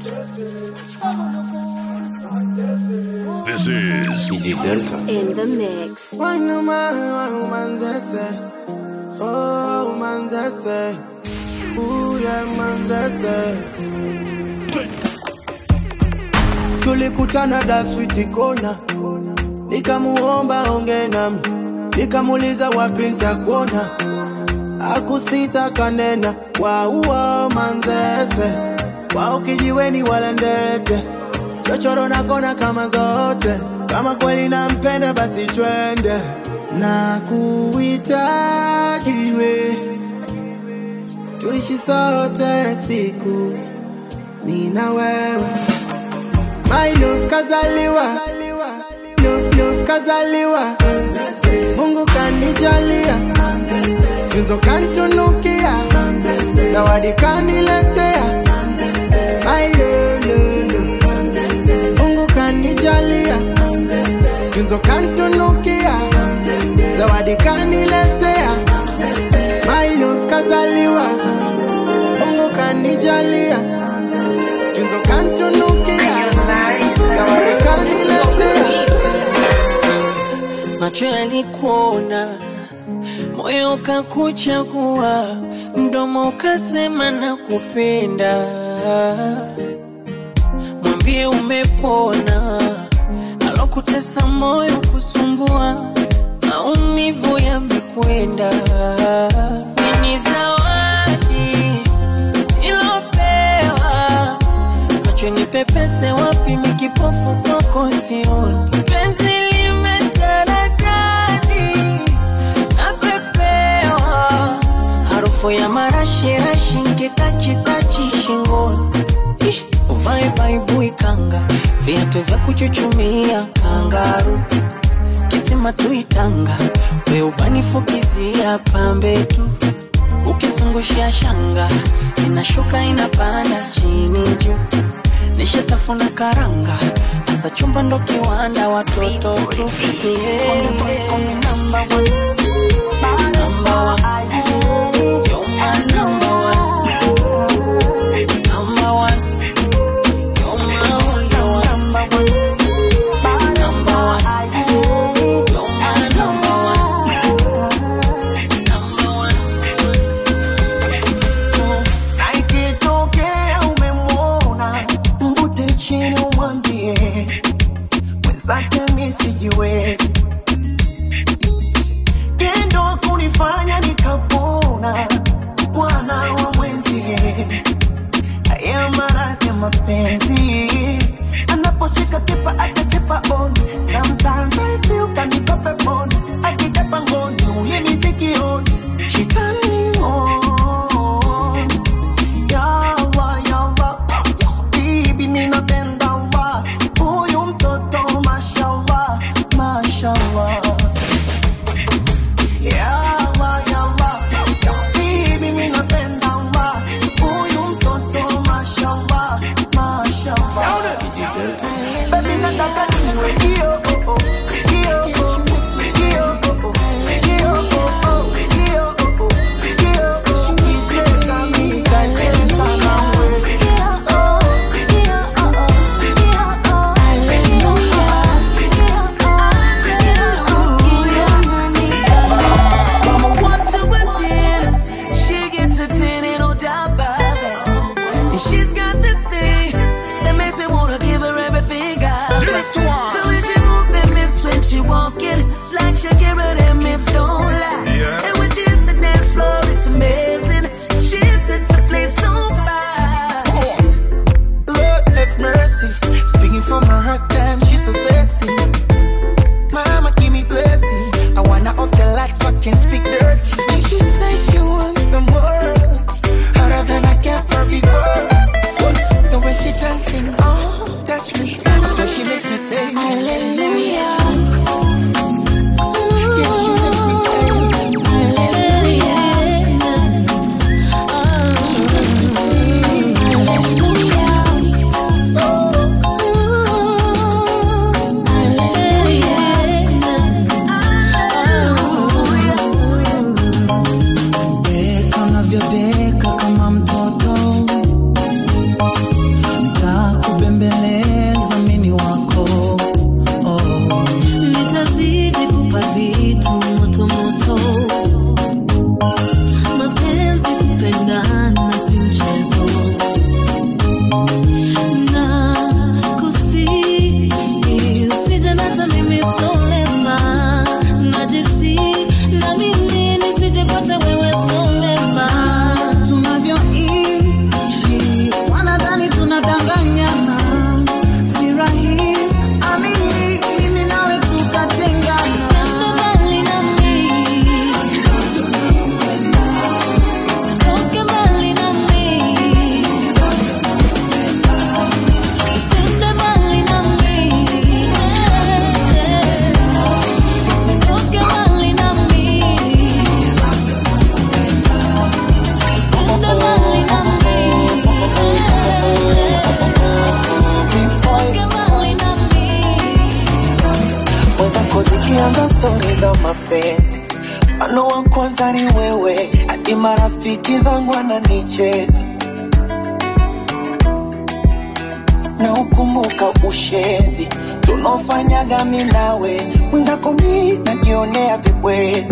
This is DJ Delta. In the mix. Wanuma, manzese. Oh, manzese. Ooh, yeah, manzese. Tulikutana da switi kona, nikamuomba onge nami, nikamuuliza wapi nitakuona, akusita kanena, wauo manzese, wao kijiweni wala ndete, chochoro na kona kama zote, kama kweli nampenda basi twende, na kuhitaji we, tuishi sote siku, mi na wewe My love kazaliwa Love, love kazaliwa Mungu kanijalia Tunzo kantunukia Zawadi kaniletea My love, love, love. Mungu kanijalia Tunzo kantunukia Zawadi kaniletea My love kazaliwa Mungu kanijalia Tunzo kantunukia Zawadi kaniletea macho yalikuona, moyo ukakuchagua, mdomo ukasema na kupenda. Mwambie umepona, alokutesa moyo kusumbua, maumivu yamekwenda. Ni zawadi ilopewa macho nipepese wapi mikipofu kwako sioni penzi limetaradadi napepewa harufu ya marashirashi nkitachitachi shingoni Ih, uvae baibui kanga viatu vya kuchuchumia kangaru kisima tuitanga we ubanifukizia pambe tu ukizungushia shanga inashuka inapanda chini juu nishatafuna karanga asa chumba ndo kiwanda watoto tu Yeah. Number one. Number one. You're my number one. Number one. You're my only one. Number one. Number one. You're my number one. Number one. Na ikitokea umemwona mvute chini umwambie mwenzake mi sijiwezi tendo kunifanya nikapona bwana wa mwenzie haya maradhi ya mapenzi anaposhika kipa akasipa on sometimes I feel kanipa peponi akitapa ngoni ulimi sikioni shetani on Yawa, yawa, bibi ninapenda wa huyu mtoto mashallah, mashallah. Yawa, yawa, bibi ninapenda wa huyu mtoto mashallah, mashallah. Baby nataka niwe hiyo, oh, oh, hiyo, oh, hiyo, oh, oh, hiyo, oh, oh, hiyo, oh, oh, hiyo, oh, nicheza nitacheza nawe. From a one to a ten, she gets a ten, ain't no doubt about it. And she's got this thing that makes me wanna give her everything I got. The way she move them lips when she walking, like Shakira, them lips don't lie. Yeah. And when she hit the dance floor, it's amazing. She sets the place on fire. Lord have mercy. Speaking from her heart, damn, she's so sexy. Mama, give me blessing. I wanna off the lights so I can speak dirty. And she says she wants some more. Harder than I can for before. The way she dancing, oh, touch me. So she makes me say, Hallelujah. Yeah, tunaanza stori za mapenzi mfano wa kwanza ni wewe hadi marafiki zangu wananicheka na ukumbuka ushenzi tunaofanyaga mi nawe mwenzako mi najionea vibweka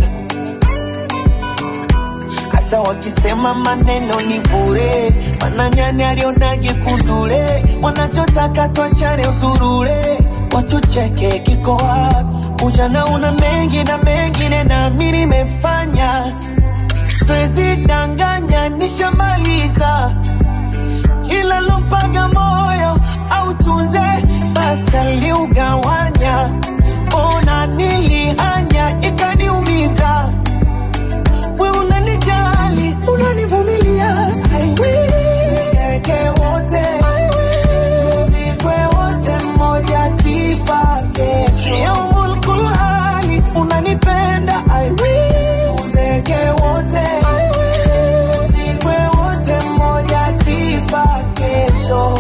hata wakisema maneno ni bure mananyani alionage kundule wanachotaka twachane usurule watucheke kiko wapi ujana una mengi na mengine nami nimefanya siwezi danganya nishamaliza kila lompaga moyo au tunze basi aliugawanya ona nilihanya ikaniumiza we unanijali unanivumilia I will. Tuzeke wote tuzikwe wote mmoja kifa kesho yaumul kulhali unanipenda I will. Tuzeke wote tuzikwe wote mmoja kifa kesho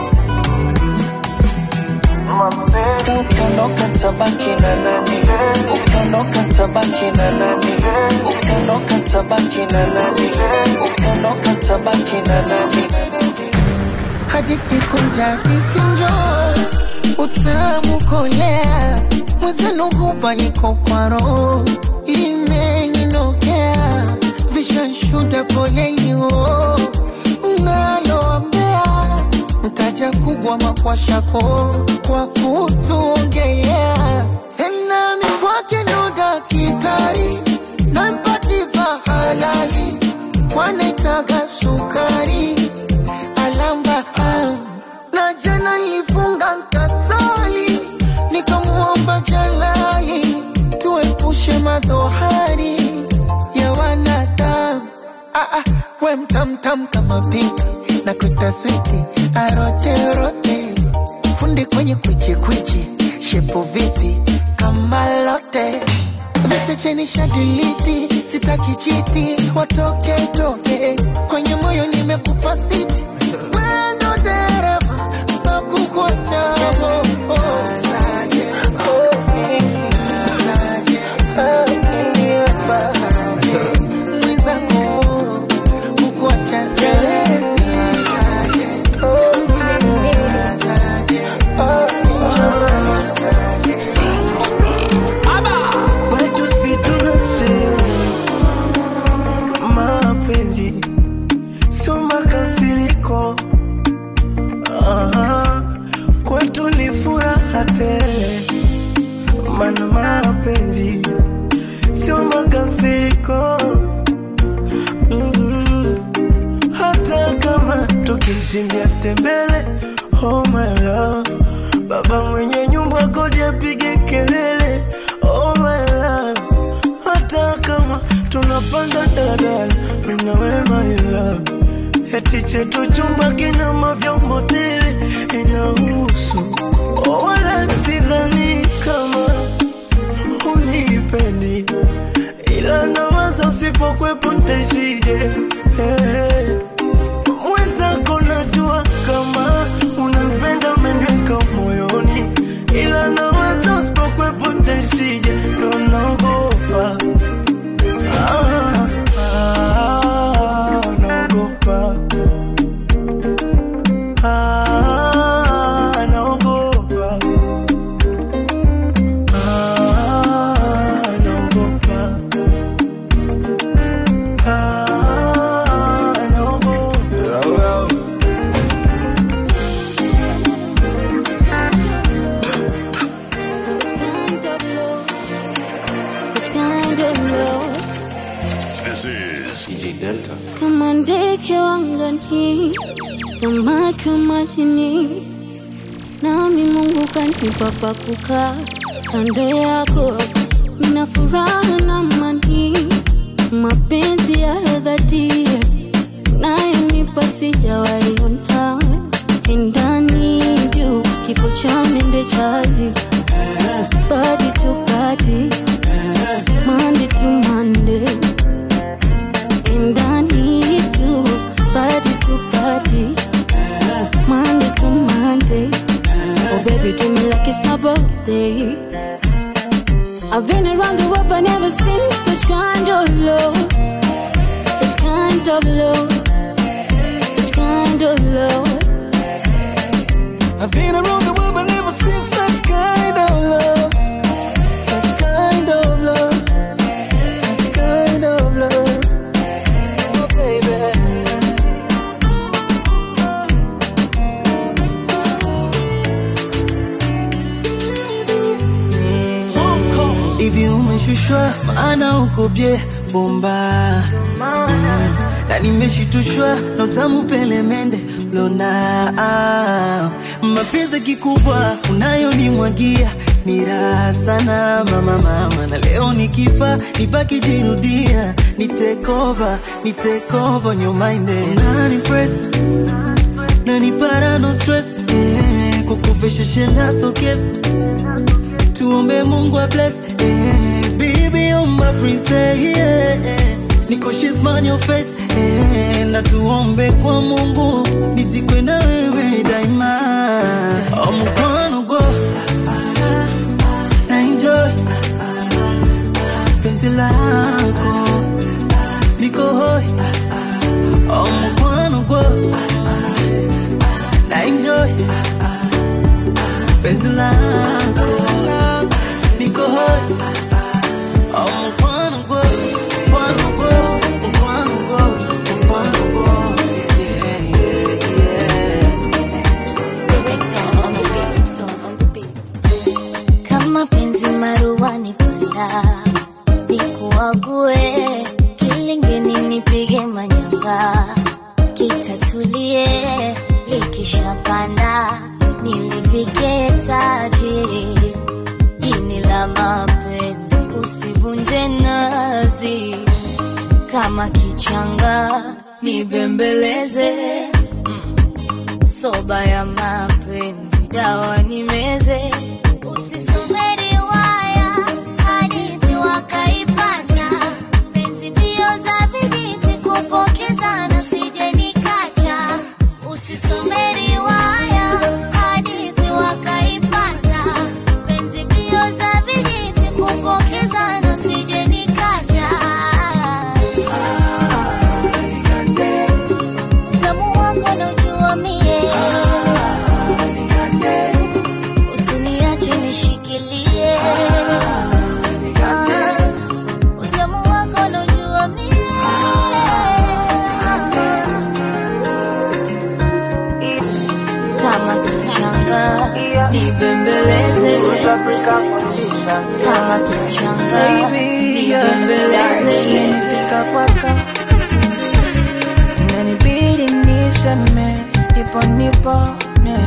Sasa ukiondoka tabaki na nani? Ukiondoka tabaki na nani? Ukiondoka tabaki na nani? Ukiondoka tabaki na nani? hadi siku njadisi njo utamu kolea mwezenu hupa niko kwa roho imeninokea vishanshuda polelio naloambea mtaja kubwa makwashako kwa kutuongelea tena mikwake ndo dakitari nampatipa halali kwanaitaga sukari alamba am. na jana nilifunga nkasali nikamuomba jalali tuepushe madhohari ya wanadamu ah, ah, we mtamtam kama pinki na kutaswiti aroterote fundi kwenye kwichikwichi shepu vipi kama lote vichecheni shadiliti sitaki chiti watoke toke kwenye moyo nimekupa siti wendo dereva sakukochamo mwizako kukuacha siwezi. kwetu si tunasema mapenzi sio makasiriko Aha, kwetu ni furaha tele mana mapenzi sio makasiriko mm hata kama tukishindia tembele oh my love baba mwenye nyumba kodi apige kelele oh my love hata kama tunapanda daladala mina we my love eti chetu chumba kina mavyombo tele inahusu oh, wala sidhani kama unipendi ila nawaza usipokwepo ntaishije hey. mwenzako najua kama unampenda umeniweka moyoni ila nawaza usipokwepo ntaishije ndo naogopa ah, ah, naogopa ah, naogopa ah, naogopa ah, naogopa Such kind of love. This is DJ Delta. kama ndege wangani, samaki wa majini, nami Mungu kanipa pa kukaa kando yako, nina furaha na amani, mapenzi ya dhati nayonipa sijawaiona, ndani juu kifo cha mende chali, body to body, Monday to Monday. And I need you, body to body, Monday to Monday. Oh, baby, do me like it's my birthday. I've been around love, such kind of love. I've been around the world but never seen such kind of love. Such kind of love. Such kind of love. Oh, baby. hivi umeshushwa maana uko bye bomba Mm, na nimeshitushwa na utamu pelemende lona ah, mapenzi kikubwa unayonimwagia ni raha sana mama mama na leo nikifa nibaki jirudia ni take over ni take over your mind nani press nani para no stress eh, kukufisha shenda so kiss tuombe mungu a bless eh, baby you're my princess yeah. niko she's man your face eh, na tuombe kwa mungu nizikwe na wewe daima oh, mkono go na enjoy penzi lako niko hoi oh, mkono go na enjoy penzi lako niko hoi oh, mkono go mkono go mkono go mkono go yeah, yeah, yeah. kama penzi maruani panda nikuague kilingeni nipige manyanga kitatulie likishapanda nilivike taji ini la mapenzi usivunje nazi kama kichanga nibembeleze mm. soba ya mapenzi dawa nimeze usisubiri waya hadithi wakaipata penzi mbio za vijiti kupokezana sije nikacha usisubiri waya hadithi wakaipata penzi mbio za vijiti kupokezana sije nikacha Utamu wako naujua mie usiniache nishikilie Ah, utamu wako naujua mie kama kichanga nibembeleze kama kichanga nibembeleze Nimefika kwako inanibidi niseme nipo nipone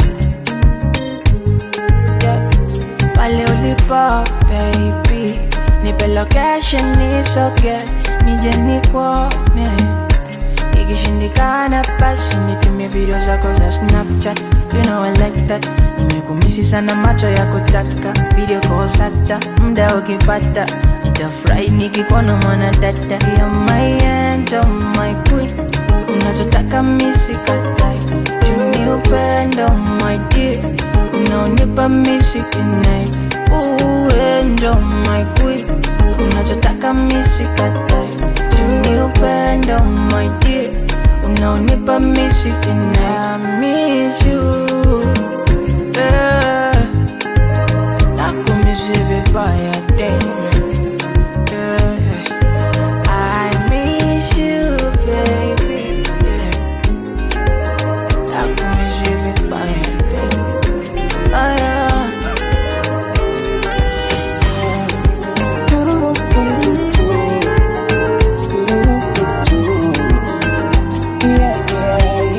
yeah. pale ulipo baby nipe location nisoge nije nikuone ikishindikana basi nitumie video zako za snapchat you know I like that nimekumisi sana macho ya kutaka video calls hata muda ukipata nitafurahi nikikuona mwana dada ya my angel my queen unachotaka misikatai juni upendo my dear unaonipa misikinai uendo my queen unachotaka misikatai juni upendo my dear unaonipa misikinai I miss you yeah. nakumisi vibaya damn yeah. I miss you, baby. Yeah. Nakumisi vibaya damn. Ah, yeah. Tururutututu. Tururututu. Yeah, yeah.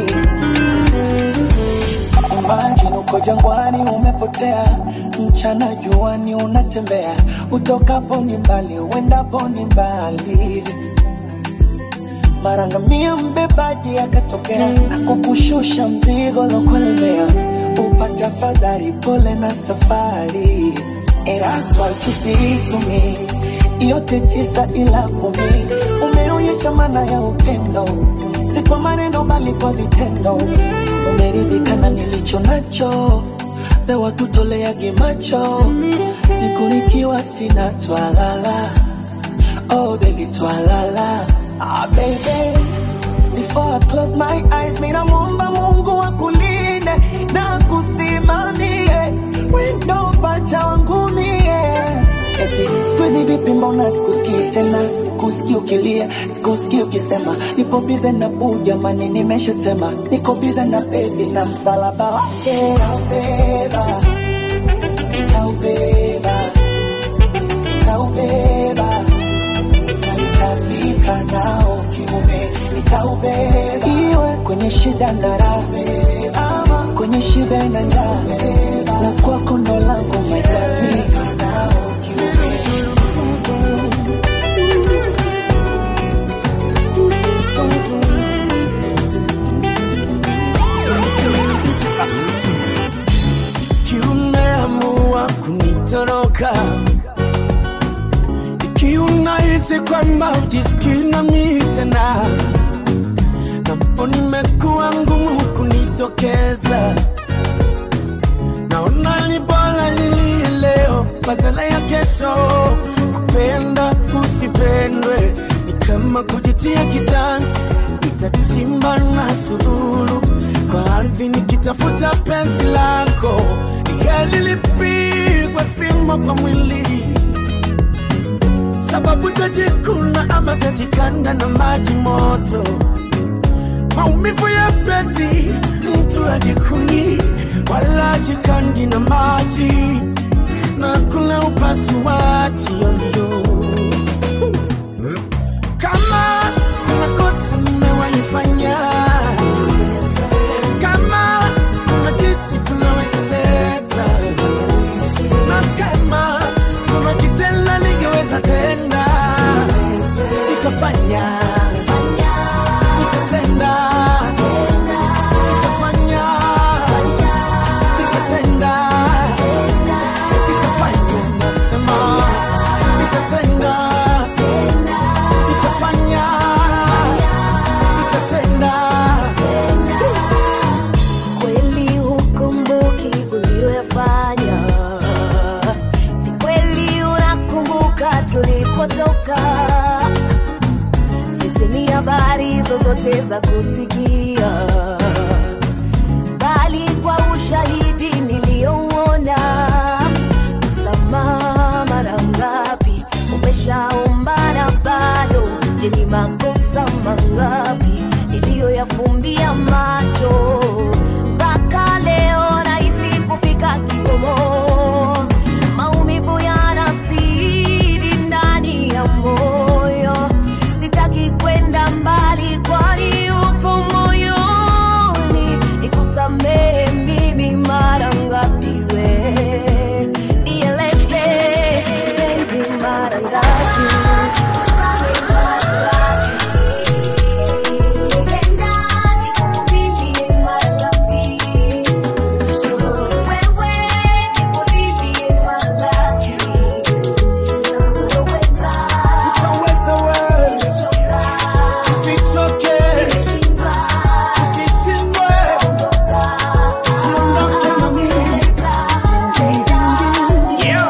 Imagine uko jangwani umepotea, mchana juani unatembea, utokapo ni mbali, uendapo ni mbali. Mara ngamia mbebaji akatokea, akukushusha mzigo lokulemea, upate afadhali, pole na safari. And that's what you be to me, yote tisa ila kumi, umeonyesha maana ya upendo, si kwa maneno bali kwa vitendo. Umeridhika na nilicho nacho, pewa tutoleage macho, siku nikiwa sina twalala. Oh baby twalala, ah baby I close my eyes, mina muomba Mungu akulinde na kusimamie wendo pacha wangu mie. Eti siku hizi vipi, mbona sikusikii tena, sikusikii ukilia, sikusikii ukisema nipo bize na buu, jamani, nimeshasema niko bize na bebi na msalaba wake nitaubeba, nitaubeba, nitaubeba na nitafika nao kiume, nitaubeba iwe kwenye shida na raha, ama kwenye shibe na njaa, la kwako ndo langu, nitafika nao kiume. kiumeamua kunitoroka ikiwa unahisi kwamba ujisikii nami tena napo nimekuwa ngumu kunitokeza naona ni bora nilie leo badala ya kesho kupenda usipendwe ni kama kujitia kitanzi itatimba na sururu kwa ardhi nikitafuta penzi lako heli lipigwe fimbo kwa mwili sababu tajikuna ama tajikanda na maji moto maumivu ya penzi mtu ajikuni wala ajikandi na maji na kula upasuaji yoyo kama kuna kosa mmewaifanya kama kuna jinsi tunaweza leta na kama kuna kitenda ningeweza tenda nikafanya nikatenda nikafanya nikatenda nikafanya nasema nikatenda nikafanya nikatenda kweli hukumbuki uliyoyafanya, ni kweli unakumbuka tulipotoka. Sisi ni habari zozote za kusikia, bali kwa ushahidi niliyouona. Msamaha mara ngapi umeshaomba na bado? Je, ni makosa mangapi niliyoyafumbia macho mpaka leo nahisi kufika kikomo. Maumivu yanazidi ndani ya moyo, sitaki kwenda mbali, kwani upo moyoni. Nikusamehe mimi mara ngapi we, nieleze penzi mara ngapi utaweza wewe usichoke usishindwe usiondoke na mimi Yeah.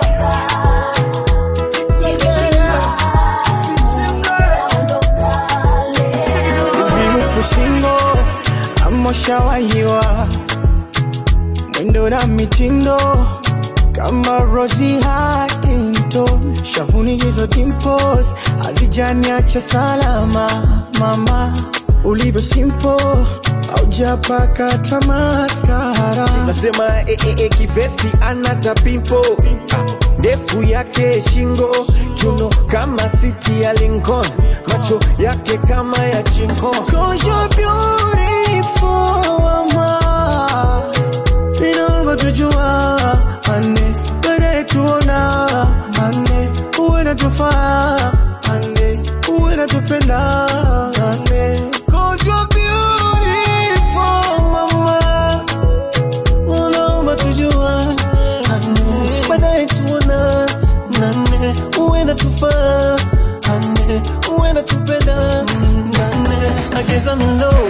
viupu shingo amoshawahiwa mwendo na mitindo kama Rosie Huntington, shavuni hizo dimples hazijaniacha salama. Mama ulivyo simple, haujapaka tamaskara nasema eh, eh, eh, kivesi anata pimpo Ah, ndefu yake shingo kiuno kama siti ya Lincoln macho yake kama ya chinko Cause you're beautiful, mama. Inaomba tujua, ane, baadaye tuona, ane, uwe natufaa, ane, uwe natupenda, ane. Cause you're beautiful, mama. Unaomba tujua, ane, baadaye tuona, nane, uwe natufaa, ane, uwe natupenda, nane. I guess I'm in love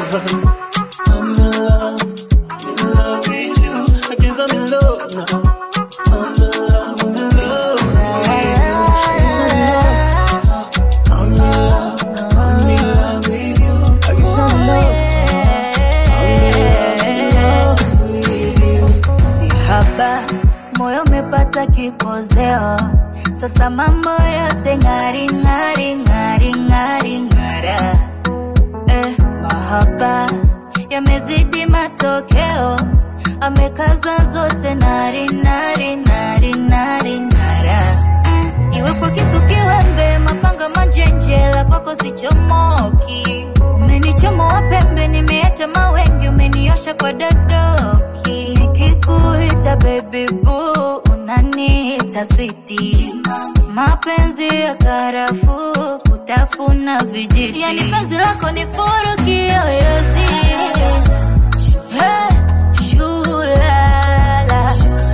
utaki pozeo sasa mambo yote ng'ari ng'ari ng'ari ng'ari ng'ara eh, mahaba yamezidi matokeo amekaza zote nari nari nari nari nara mm, iwe kwa kisu kiwembe mapanga manjenjela kwako sichomoki umenichomoa pembe nimeacha mawengi umeniosha kwa dadoki nikikuita baby boo unaniita switi mapenzi ya karafuu kutafuna vijiti yani penzi lako ni furu kiyoyozi Hey, shulala.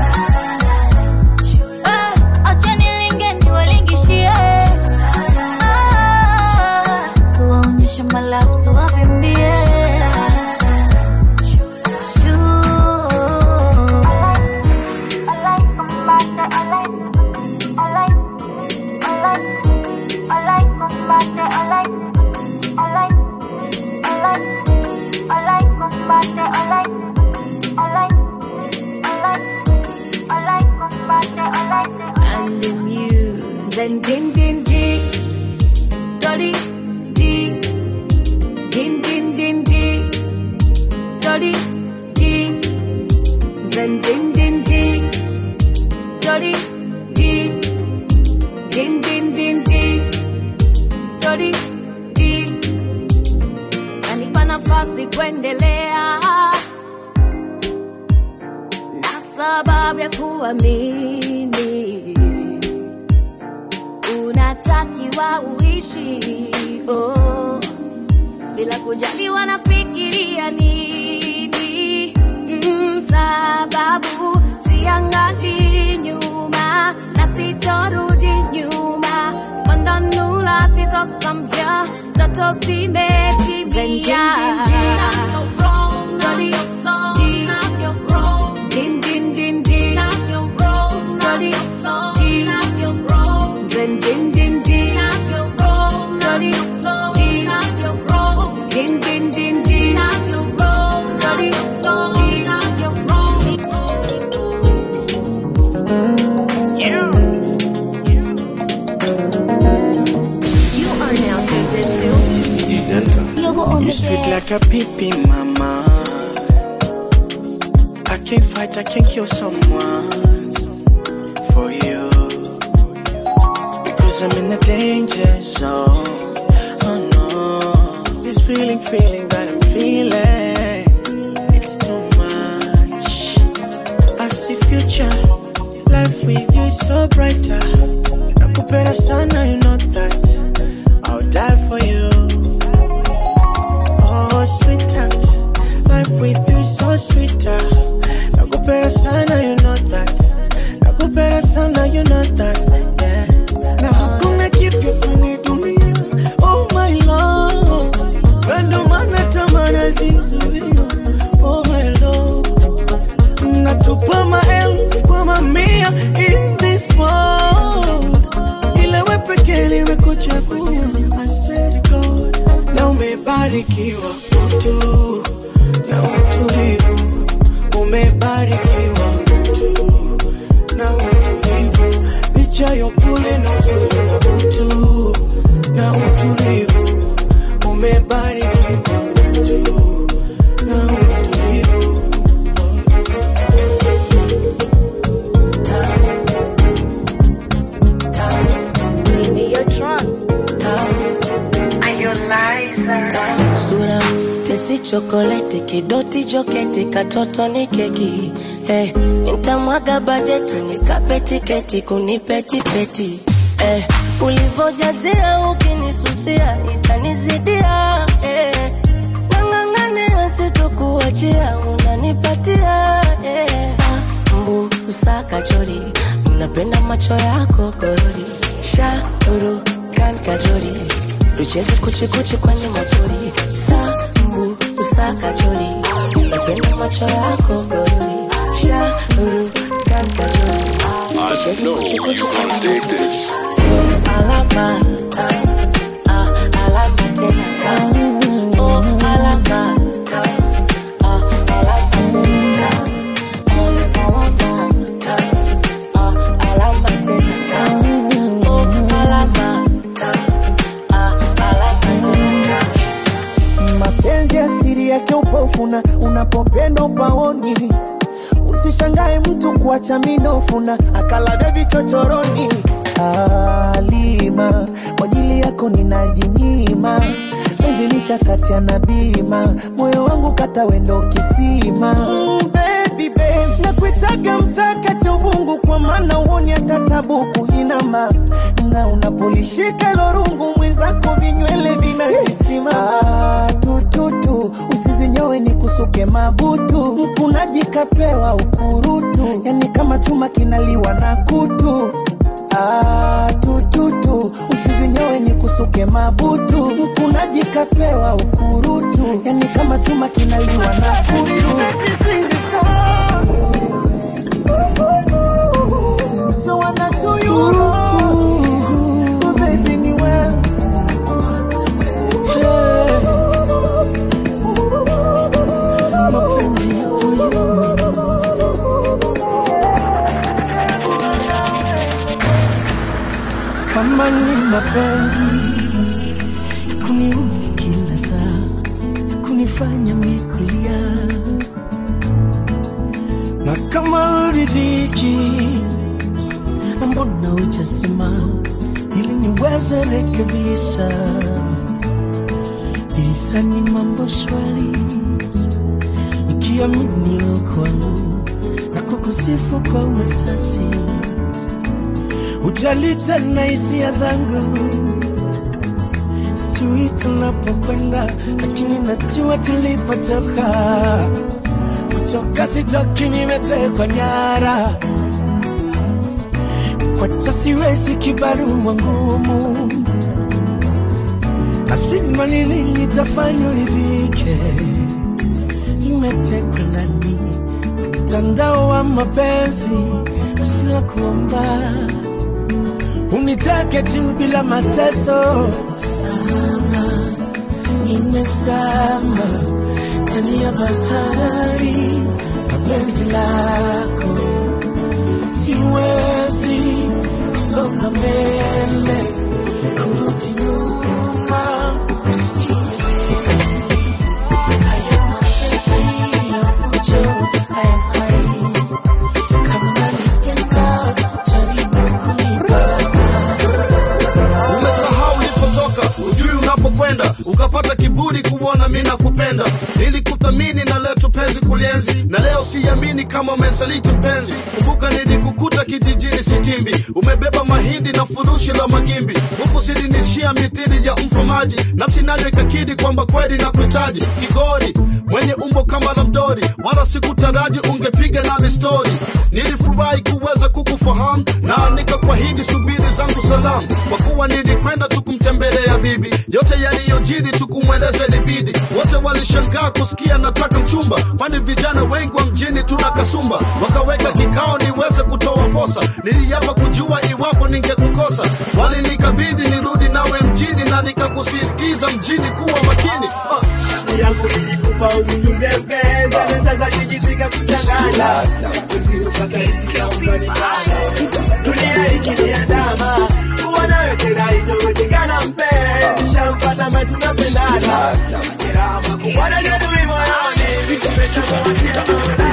Eh, acha nilinge niwalingishie. Ah, tuwaonyeshe malafu tuwavimbie. and the news. Then din din din, dolly di, din din din di, dolly di. Then din din din, dolly di, din din din di, dolly di. Kanipa nafasi kuendelea na sababu ya kuamini unatakiwa uishi oh, bila kujali wanafikiria nini mm, sababu siangali nyuma na sitorudi nyuma fondonula fizosamya ndoto zimetimia Din, din, din, din. Dolly, di. Zen, din, din, din. Dolly, di. Din, din, din, din. Dolly, di. You are now tuned into DJ Delta. Yogo on You the sweet desk. like a pippy, mama. I can't fight, I can't kill someone for you. Because I'm in the danger zone. Oh no. This feeling, feeling that I'm feeling. It's too much. I see future. Life with you is so brighter. Nakupenda sana, you know that. I'll die for you. Oh, sweetheart, life with you is so sweeter. Nakupenda sana, you know that. Nakupenda sana, you know that. Yeah. Na hakuna kipya kwenye dunia. Oh my love, kando maana tamana zizuia. Oh my love, natupa maelfu kwa mamia in this world. Ila we pekee nimekuchagua. I swear to God na umebarikiwa mtu na utulivu, umebarikiwa mtu na utulivu, licha ya upole na uzuri na utu na utulivu, umebarikiwa mtu na utulivu. sura tesi chokoleti kidoti joketi katoto ni keki hey, nitamwaga bajeti nikape tiketi kunipetipeti hey, ulivojazia ukinisusia itanizidia hey, nang'ang'ania sitokuachia unanipatia hey, sambu usakachori napenda macho yako korori shauru kan kajori tucheze kuchikuchi kwenye mapori sambu usakachori napenda macho yako korori shauru kan kajori I know you can dig this. alama tam, ah, alama tena tam. Oh, alama tam, ah, alama tena tam. Oh, alama tam, ah, yake upofu na unapopenda upaoni usishangae mtu kuacha minofu na akalavya vichochoroni alima kwa ajili yako ninajinyima penzi lishakatia na bima moyo wangu kata wendo kisima mm, baby, babe. nakuitaga mtaka cha uvungu kwa maana uoni hata tabu kuinama na unapolishika lorungu mwenzako vinywele vinahisima ah, tututu usizinyowe ni kusuke mabutu mkunaji kapewa ukurutu yani kama chuma kinaliwa na kutu Ah, tututu usizinyowe ni kusuke mabutu mkunaji kapewa ukurutu yani kama chuma kinaliwa na kutu So wanna do you wrong. So baby ni wewe. mapenzi yako kama ni mapenzi ya kuniudhi kila saa kunifanya mikulia na kama uridhiki na mbona ujasema ili niweze rekebisha nilidhani mambo shwari nikiamini kwangu na kukusifu kwa uwasasi ujalita na hisia zangu sijui tunapokwenda lakini najua tulipotoka kutoka sitoki nimetekwa nyara kwacha siwezi kibarua ngumu nasima nini nitafanya uridhike nimetekwa nani mtandao wa mapenzi usila kuomba unitake tu bila mateso sana nimesama ndani ya bahari na penzi lako siwezi kusonga mbele kurudi nyuma umesahau ulipotoka ujui unapokwenda ukapata kiburi kuona mi nakupenda ili kuthamini na leto penzi kulienzi na leo siamini kama umesaliti mpenzi kumbuka nilikukuta kijijini sitimbi umebeba mahindi na furushi la magimbi huku silinishia mithili ya mfamaji nafsi nayo ikakidi kwamba kweli na kuhitaji kigori mwenye umbo kama la mdori wala sikutaraji ungepiga nami stori nilifurahi kuweza kukufahamu na nikakwahidi subiri zangu salamu kwa kuwa nilikwenda tukumtembelea bibi yote yaliyojiri tukumweleze libidi wote walishangaa kusikia nataka mchumba kwani vijana wengi wa mjini tuna kasumba wakaweka kikao niweze kutoa posa niliapa kujua iwapo ningekukosa walinikabidhi nirudi nawe mjini na nikakusisitiza mjini kuwa makini uh. nafsi yangu nilikupa ujitunze mpenzi na sasa jijizika kuchanganya ukasaidia unganipanda dunia ikiniandama kuwa nawe tena itowezekana mpenzi shampata ma tunapendana kirama kubwana jadui moyoni tumeshamwatia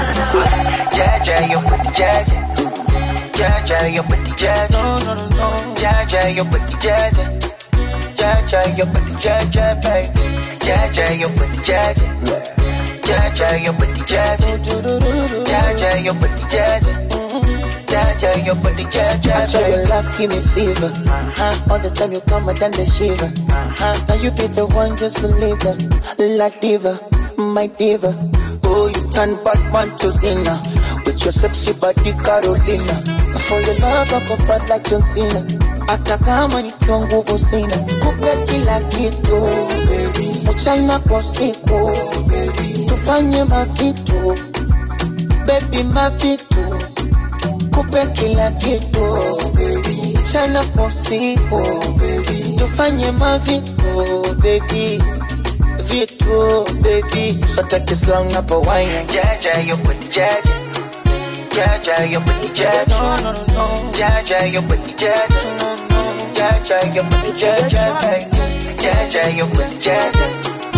Jaja, your booty, Jaja. Jaja, your booty, Jaja. No, no, no, no. Jaja, your booty, Jaja. Jaja, your booty, Jaja, baby. Jaja, your booty, Jaja. Jaja, your booty, Jaja. Jaja, your booty, Jaja. Jaja, your booty, Jaja, I saw your baby. love give me fever. Uh-huh. All the time you come, I done the shiver. Uh-huh. Now you be the one, just believe that. La diva, my diva. Oh, you turn Batman to Cena. With your sexy body, Carolina. For your love, I go fight like John Cena. Hata kama nikiwa nguvu sina, kupe kila kitu baby. mchana kwa usiku baby. tufanye mavitu baby, mavitu kupe kila kitu baby. mchana kwa usiku baby. tufanye mavitu baby vitu baby sotake slang hapo wine Jaja, your booty, Jaja. Jaja, your booty, Jaja. No, no, no, no. Jaja, your booty, Jaja. Jaja, your booty, Jaja, baby. Jaja, your booty, Jaja.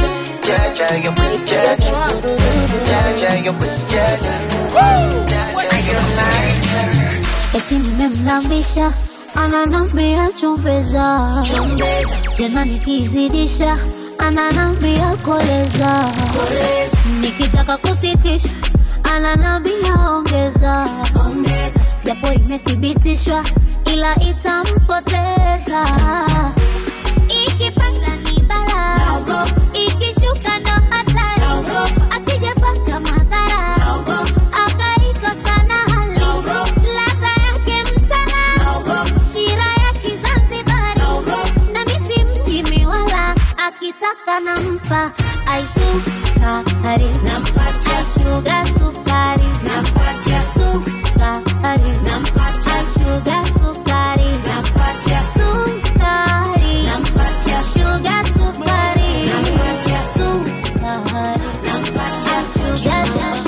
Jaja, your booty Jaja. Jaja, your booty Jaja. Jaja, your booty eti nimemlambisha ananambia chumbeza tena nikizidisha ananambia koleza nikitaka kusitisha ananambia ongeza japo imethibitishwa ila itampoteza ikipanda ni bala ikishuka ndo hatari asijapata madhara akaikosa na hali ladha yake msala shira ya kizanzibari na misi mjimi wala akitaka nampa aisukari nampatia shuga sukari nampatia sukari nampatia shuga sukari nampatia sukari nampatia shuga sukari nampatia sukari nampatia shuga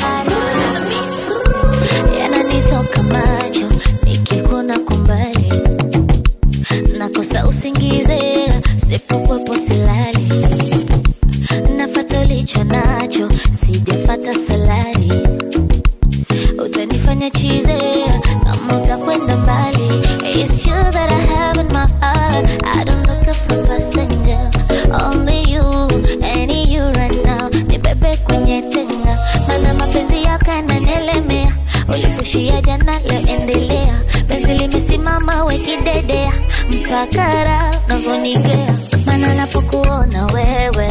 sukari yananitoka macho nikikuna kumbali nakosa usingize sipokwepo silali nafata ulicho nacho sijafata salari utanifanya chize kama utakwenda mbali It's you that I have in my heart I don't look for passenger Only you, any you right now Nibebe kwenye tenga Mana mapenzi yako yananielemea Ulipushia jana leo endelea Penzi limesimama wekidedea Mpakara unavyonigea Mana napokuona wewe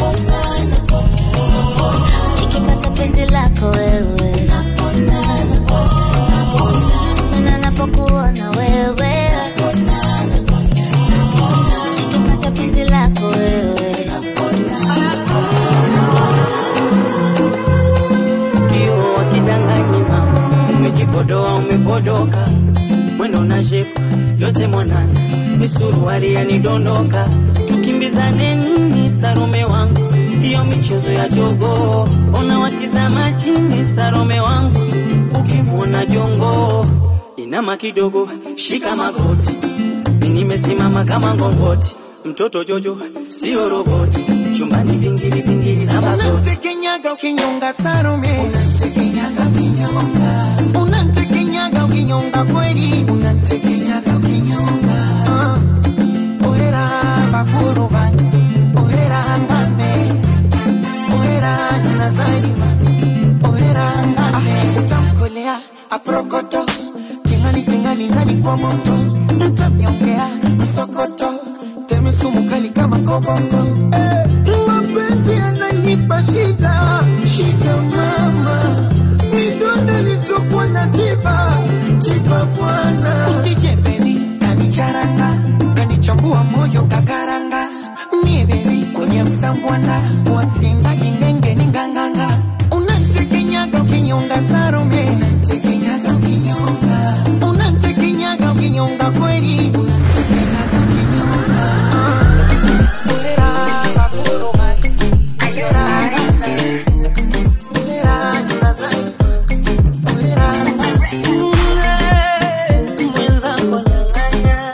Nikipata penzi lako wewe Mana napokuona wewe Nikipata penzi lako wewe kio wakidanganyi mama umejipodoa umepodoka mwendo na shepu yote mwanana misuruari yanidondoka tukimbizane nini sarume wangu hiyo michezo ya jogo ona watizama chini sarume wangu ukimwona jongo inama kidogo shika magoti Mi nimesimama kama ngongoti mtoto jojo sio roboti chumbani vingiri vingiri samba zote Unamtekenyaga ukinyonga Salome, unamtekenyaga ukinyonga, unamtekenyaga ukinyonga kweli, unamtekenyaga ukinyonga. Ah, Orera bakuru banyu, orera ngame, orera nazarima, orera ngame. Utamkolea aprokoto, tingani tingani ndani kwa moto, mtamnyongea msokoto, teme sumu kali kama koboko. Eh, mapenzi yananipa shida, shida mama, vidonda lisokuwa na tiba, tiba bwana. Usije baby, kanicharanga, kanichambua moyo kakaranga, nie baby kwenye msambwana, wasinga jingenge ni nganganga, unanitekenyaga ukinyonga Salome, unanitekenyaga ukinyonga, unanitekenyaga ukinyonga kweli, unanitekenyaga ukinyonga. Ah. Orera bakuru banyu, orera ngame, orera nazari, orera mwenzangu nyang'anya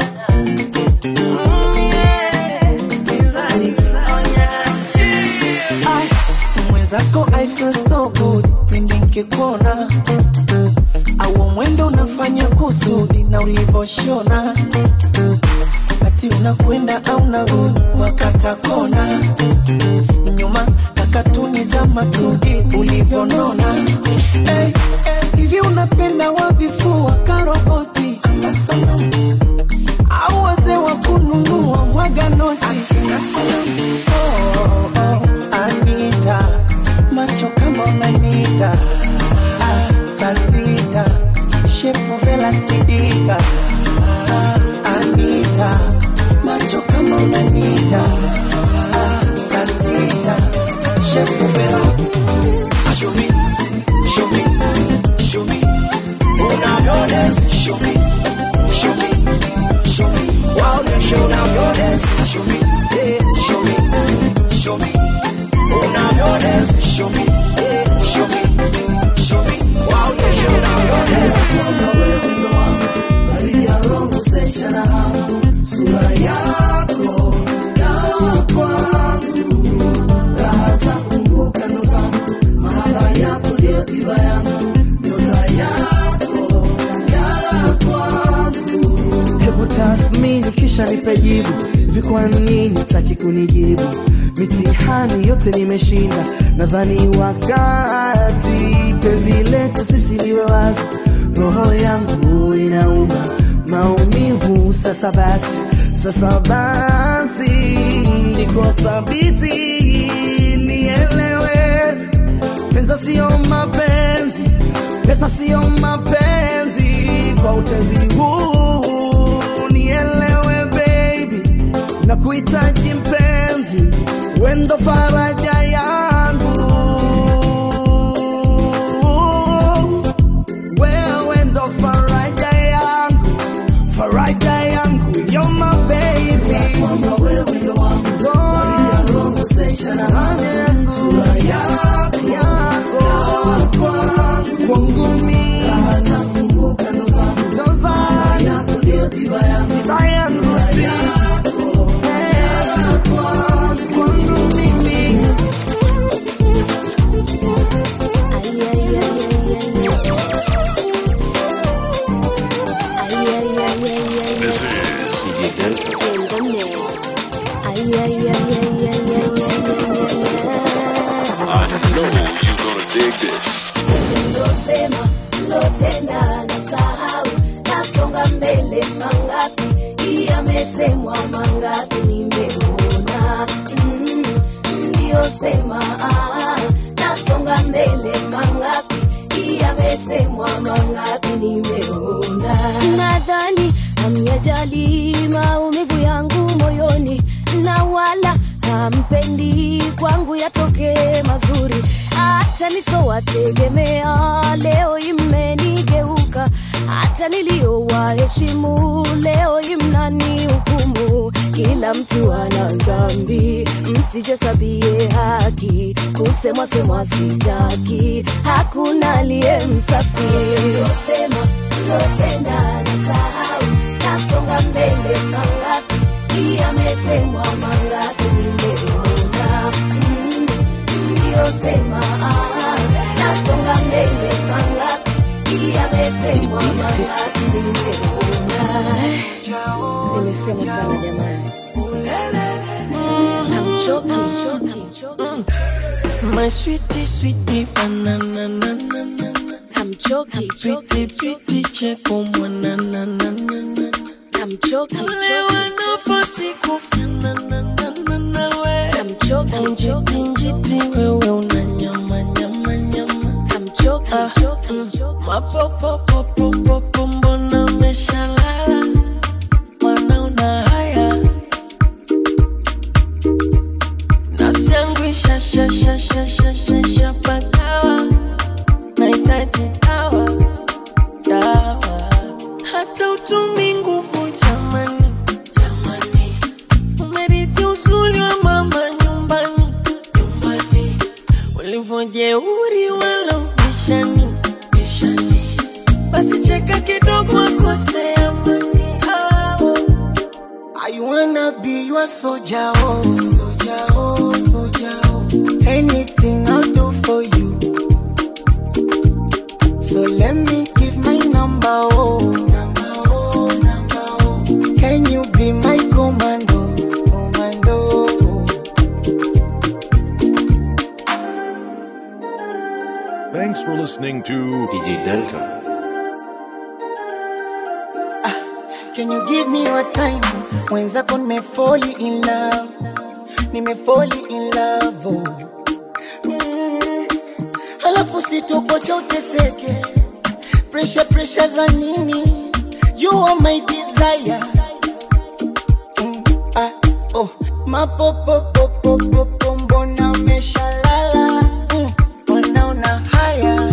Ai, mwenzako I feel so good pindi nkikuona au mwendo unafanya kusudi na ulivoshona ati unakwenda au narudi wakata kona nyuma na katuni za masudi ulivyonona hey, hey, hivi unapenda wavifua karoboti ama sanamu au wazee wa kununua mwaga noti akina sanamu oh, oh, Anita macho kama unanita ah, saa sita shepu vela sidika ah, Anita macho kama unanita ah, saa sita shepu vela Show me, show me, show me. Unavyodance, show me, show me, show me. Waoneshe unavyodance, show me, nipe jibu hivi kwa nini taki kunijibu mitihani yote nimeshinda nadhani wakati penzi letu sisi liwe wazi roho yangu inauma maumivu sasa basi sasa basi niko thabiti nielewe pesa sio mapenzi pesa sio mapenzi kwa utezi huu nielewe baby na kuhitaji mpenzi wendo faraja yangu wewe ndo faraja yangu faraja yangu you're my baby wewe ndo wangu yako kwangu mimi ndo zangu tiba yangu kwangu mimi This is DJ Delta. I know you're gonna dig this. Losema lotenda na sahau nasonga mbele mangapi yamesemwa mangapi nimeona mm, mliosema ah, nasonga mbele mangapi yamesemwa mangapi nimeona nadhani hamyajali maumivu yangu moyoni na wala hampendi kwangu yatokee mazuri hata nisowategemea leo imenigeuka hata niliyowaheshimu leo imnani hukumu kila mtu ana dhambi msijasabie haki kusemwa semwa sitaki hakuna aliye msafi losema lotenda na sahau nasonga mbele mangapi yamesemwa mangapi nimeona mm, mliyosema ah, nasonga mbele mangapi yamesemwa mangapi nimeona nimesema sana jamani namchoki choki choki My sweetie, sweetie, banana, na, na, na, na. hamchoki Piti, piti, cheko, mwana, na, na, na, na. hamchoki Tulewa nafasi kufana, na, na, na, na, we. hamchoki Njiti, njiti, wewe una nyama, nyama, nyama. hamchoki Ah, choki choki Mapopopopopopo, mbona umeshalala? Mbona una haya? Nafsi yangu isha- sha- sha- sha- sha- sha- shapagawa. Nahitaji dawa, dawa. Hata utumi nguvu jamani, jamani. Umerithi uzuri wa mama nyumbani, nyumbani. Ulivyojeuri wala ubishani, bishani. Basi cheka kidogo akose amani. Ah. I wanna be your soldier, oh, soldier, oh, soldier, oh. Anything I'll do for you. So let me give my number, oh, number, oh, number, oh. Can you be my commando, commando? Thanks for listening to DJ Delta. Can you give me your time? Mwenzako nimefoli in love, nimefoli in love, oh. Mm. Halafu sitokocha uteseke, pressure pressure za nini? You are my desire. Mm. Ah, oh. Mapopopopopopo, mbona umeshalala? Mm. Mbona una haya?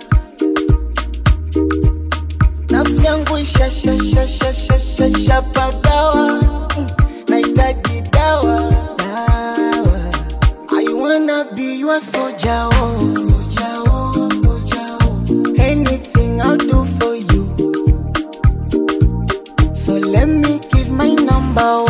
nafsi yangu ishashashashashashapagawa nahitaji dawa dawa I wanna be your soldier, oh, soldier, oh, soldier, oh. Anything I'll do for you. So let me give my number,